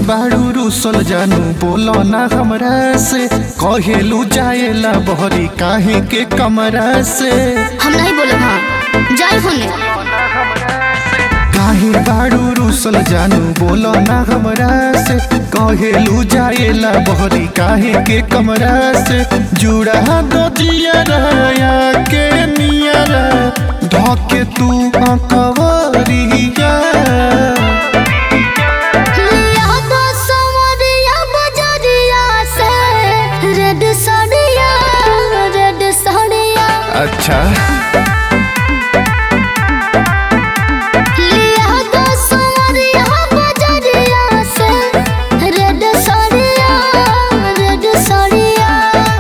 बाड़ू रूसल जानू बोलो ना हमरा से कहेलू जाएला बहरी काहे के कमरा से हम नहीं बोलब हाँ जाए होने काहे बाड़ू रूसल जानू बोलो ना हमरा से कहेलू जाएला बहरी काहे के कमरा से जुड़ा दो जियरा के नियरा ढके तू अकवरिया लिया दो सवरिया बजरिया से रेड साड़िया रेड साड़िया अच्छा लिया दो सवरिया बजरिया से रेड साड़िया रेड साड़िया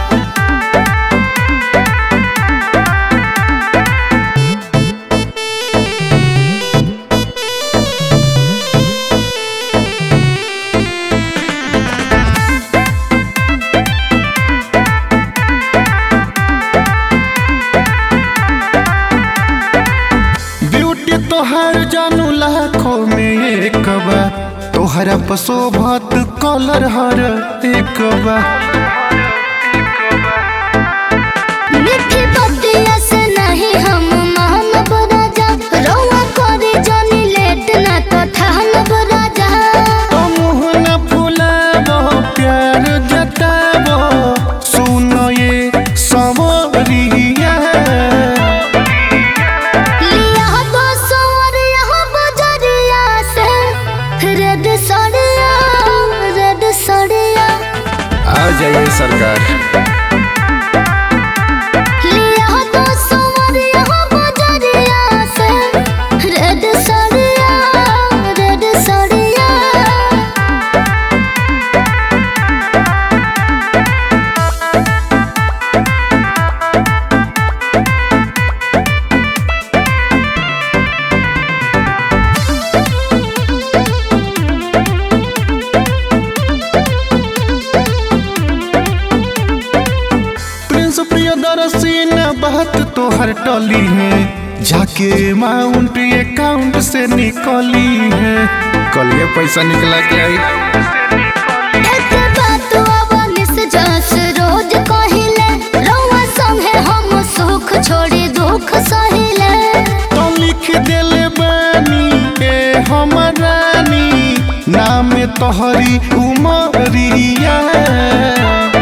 ब्यूटी तोहर जानू लाखों में एक बा तोहरा पशोभत कलर हर एक बा मिठी बतिया से नहीं हम मान बराजा रौआ करे जानी लेट ना तो ठान बराजा तो मुँह न फुलाबो प्यार जताबो सुनो ये सवरिया लिया दो सवरिया बजरिया से रेड साड़िया रेड साड़िया आ जाइए सरकार लिया दो सवरिया बजरिया से रेड साड़िया रेड साड़िया प्रिंस प्रियदर्शी न बात तोहर टली है जाके अमाउंट अकाउंट से निकली है कल ये पैसा निकला के आई एक बात अवनिस जस रोज कहिले रौआ संगे हम सुख छोड़ी दुख सहिले तो लिख देले बानी ए हमरानी नाम तोहरी उमरिया